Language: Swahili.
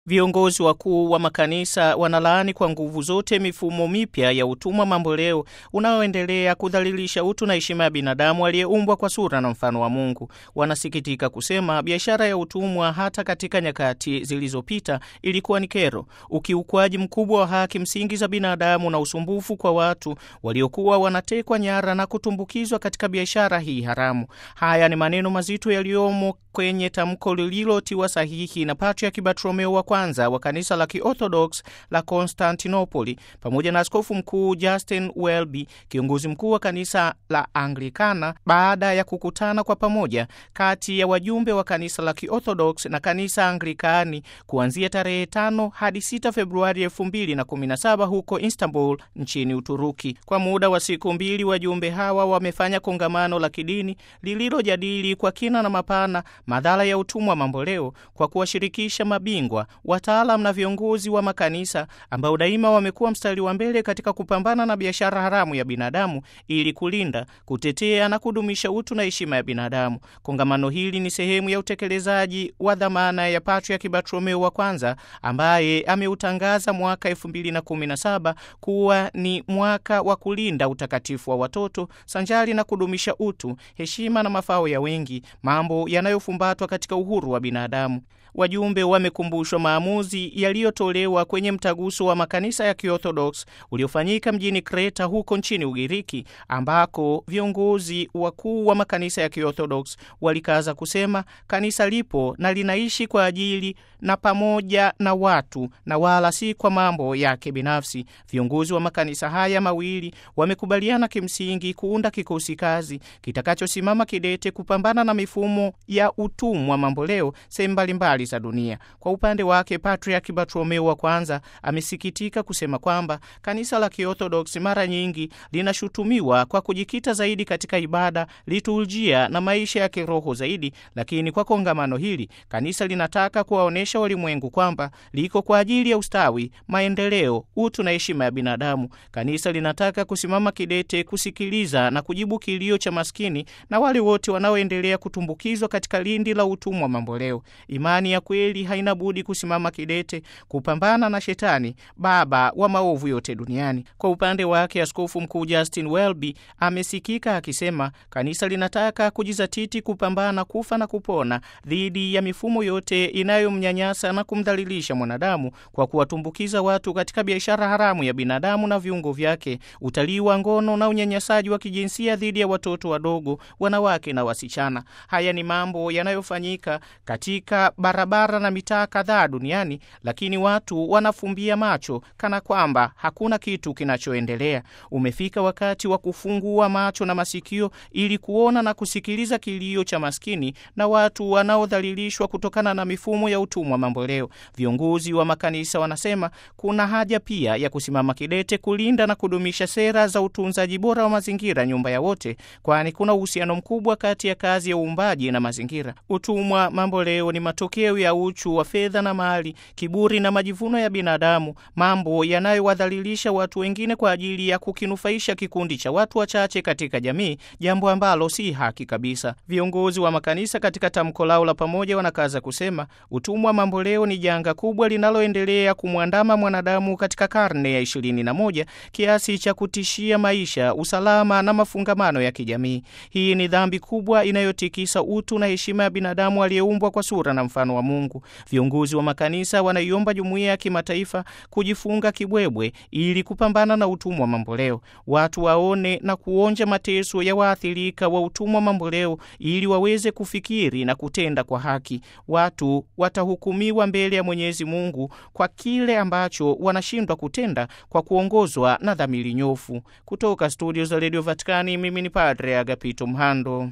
Viongozi wakuu wa makanisa wanalaani kwa nguvu zote mifumo mipya ya utumwa mamboleo unaoendelea kudhalilisha utu na heshima ya binadamu aliyeumbwa kwa sura na mfano wa Mungu. Wanasikitika kusema biashara ya utumwa hata katika nyakati zilizopita ilikuwa ni kero, ukiukwaji mkubwa wa haki msingi za binadamu na usumbufu kwa watu waliokuwa wanatekwa nyara na kutumbukizwa katika biashara hii haramu. Haya ni maneno mazito yaliyomo kwenye tamko lililotiwa sahihi na Patriarki Bartolomeo wa kwanza wa kanisa la Kiorthodox la Konstantinopoli pamoja na askofu mkuu Justin Welby, kiongozi mkuu wa kanisa la Anglikana, baada ya kukutana kwa pamoja kati ya wajumbe wa kanisa la Kiorthodox na kanisa Anglikani kuanzia tarehe 5 hadi 6 Februari 2017 huko Istanbul nchini Uturuki. Kwa muda wa siku mbili, wajumbe hawa wamefanya kongamano la kidini lililojadili kwa kina na mapana madhara ya utumwa mamboleo kwa kuwashirikisha mabingwa wataalam na viongozi wa makanisa ambao daima wamekuwa mstari wa mbele katika kupambana na biashara haramu ya binadamu ili kulinda, kutetea na kudumisha utu na heshima ya binadamu. Kongamano hili ni sehemu ya utekelezaji wa dhamana ya Patriarki Bartolomeo wa kwanza ambaye ameutangaza mwaka 2017 kuwa ni mwaka wa kulinda utakatifu wa watoto sanjari na kudumisha utu, heshima na mafao ya wengi, mambo yanayofumbatwa katika uhuru wa binadamu. Wajumbe wamekumbushwa maamuzi yaliyotolewa kwenye mtaguso wa makanisa ya Kiorthodox uliofanyika mjini Kreta huko nchini Ugiriki, ambako viongozi wakuu wa makanisa ya Kiorthodox walikaza kusema kanisa lipo na linaishi kwa ajili na pamoja na watu na wala si kwa mambo yake binafsi. Viongozi wa makanisa haya mawili wamekubaliana kimsingi kuunda kikosi kazi kitakachosimama kidete kupambana na mifumo ya utumwa mamboleo sehemu mbalimbali za dunia. Kwa upande wake, Patriarki Bartolomeo wa kwanza amesikitika kusema kwamba kanisa la Kiorthodoksi mara nyingi linashutumiwa kwa kujikita zaidi katika ibada, liturujia na maisha ya kiroho zaidi, lakini kwa kongamano hili kanisa linataka kuwaonyesha walimwengu kwamba liko kwa ajili ya ustawi, maendeleo, utu na heshima ya binadamu. Kanisa linataka kusimama kidete kusikiliza na kujibu kilio cha maskini na wale wote wanaoendelea kutumbukizwa katika lindi la utumwa mamboleo. Imani ya kweli haina budi kusimama kidete kupambana na Shetani, baba wa maovu yote duniani. Kwa upande wake, askofu mkuu Justin Welby amesikika akisema kanisa linataka kujizatiti kupambana kufa na kupona dhidi ya mifumo yote inayomnyanyasa na kumdhalilisha mwanadamu kwa kuwatumbukiza watu katika biashara haramu ya binadamu na viungo vyake, utalii wa ngono na unyanyasaji wa kijinsia dhidi ya watoto wadogo, wanawake na wasichana. Haya ni mambo yanayofanyika katika barabara na mitaa kadhaa duniani, lakini watu wanafumbia macho kana kwamba hakuna kitu kinachoendelea. Umefika wakati wa kufungua macho na masikio ili kuona na kusikiliza kilio cha maskini na watu wanaodhalilishwa kutokana na mifumo ya utumwa mamboleo. Viongozi wa makanisa wanasema kuna haja pia ya kusimama kidete kulinda na kudumisha sera za utunzaji bora wa mazingira, nyumba ya wote, kwani kuna uhusiano mkubwa kati ya kazi ya uumbaji na mazingira. Utumwa mamboleo ni matokeo ya uchu wa fedha na mali, kiburi na majivuno ya binadamu, mambo yanayowadhalilisha watu wengine kwa ajili ya kukinufaisha kikundi cha watu wachache katika jamii, jambo ambalo si haki kabisa. Viongozi wa makanisa katika tamko lao la pamoja wanakaza kusema utumwa mamboleo ni janga kubwa linaloendelea kumwandama mwanadamu katika karne ya ishirini na moja kiasi cha kutishia maisha, usalama na mafungamano ya kijamii. Hii ni dhambi kubwa inayotikisa utu na heshima ya binadamu aliyeumbwa kwa sura na mfano wa Mungu. Viongozi wa makanisa wanaiomba jumuiya ya kimataifa kujifunga kibwebwe ili kupambana na utumwa mamboleo. Watu waone na kuonja mateso ya waathirika wa utumwa mamboleo ili waweze kufikiri na kutenda kwa haki. Watu watahukumiwa mbele ya Mwenyezi Mungu kwa kile ambacho wanashindwa kutenda kwa kuongozwa na dhamiri nyofu. Kutoka studio za Radio Vatikani, mimi ni Padre Agapito Mhando.